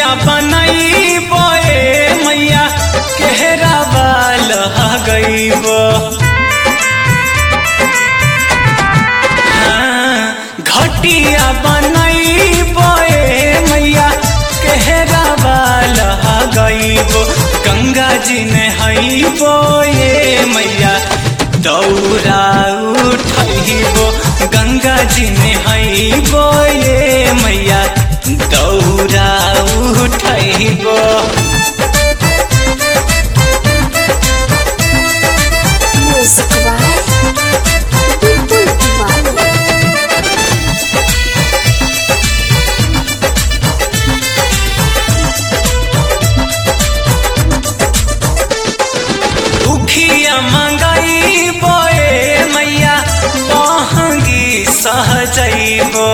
घटिया बनई बोए मैया केहरा बाल गईब घटिया बनई बोए मैया केहरा बाल गईब गंगा जी ने हई बोए मैया दौरा उठैबो गंगा जी ने हई बोए मैया दौरा उठैबो Music by Bulbul Diwali. उखिया मंगाई बोए मैया बहंगी सहजैबो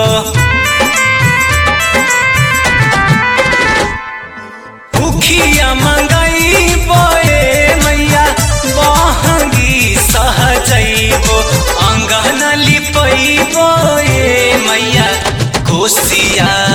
उखिया मंगाई बोए मैया बहंगी सहजैबो अंगन लिपैबो ए मैया कोसिया